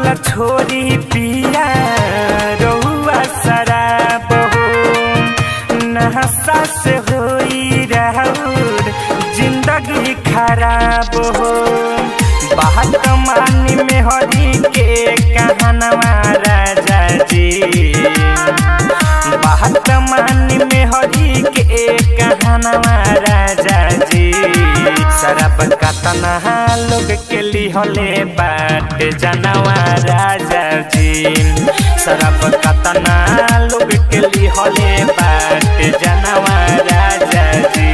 छोरी पिया रहुआ शराब हो नहसा से होई रहूर जिंदगी खराब हो बात मानी में हरी के कहनवा राजा जी बात मानी में हरी के कहनवा राजा जी शराब कतना लोग के लिहले बाट जनवा राजा जी शराब कतना लोग के लिहले बाट जनवा राजा जी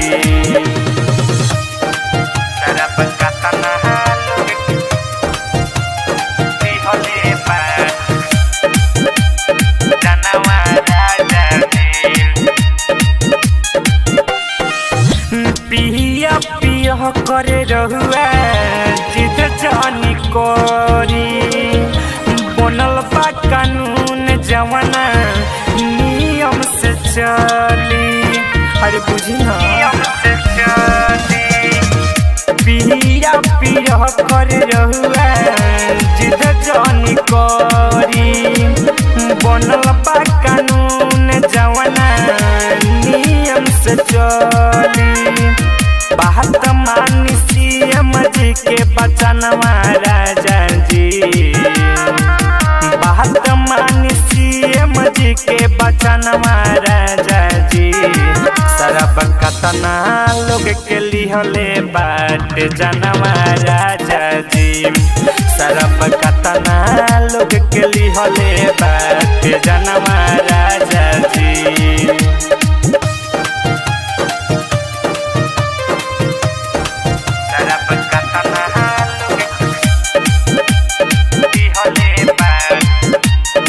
शराब कतना लोग के लिहले बाट जनवा राजा जी पिया पिया करे रहुआ जिद जानी करी बनल बा कानून जवाना नियम से चली अरे बुझी ना नियम से चली पिया पिया करे रहुआ जिद जानी करी बनल बा कानून जवाना नियम से चली बात मानी सीएम जी के बचनवा राजा जी बात मानी सीएम जी के बचनवा राजा जी सरब कतना लोग के लिहले बाट जनवा राजा जी सरब कतना लोग के लिहले बाट जनवा राजा जी शराब कतना लोग लिहले बाट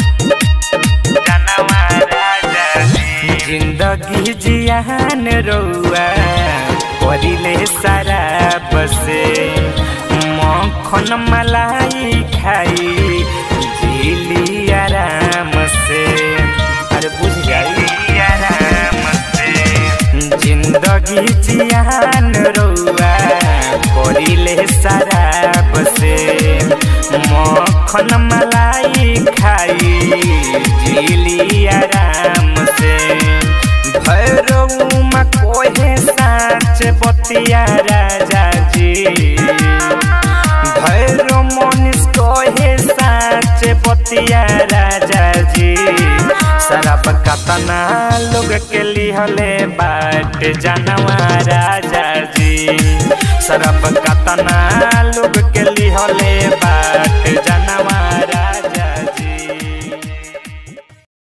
जनवा राजा जी जिंदगी जियान रौआ परिले शराब से मखन मलाई खाई झीली आराम से अरे बुझ गई आराम से जिंदगी जियान रौआ परिले शराब से मखन मलाई खाई झीली आराम से भैरवमा कोहे साँच बतिया राजा जी भैरव मनीष कोहे साँच बतिया राजा जी शराब कतना लोग के लिहले बाट जनवा राजा जी शराब कतना लोग के लिहले बाट जन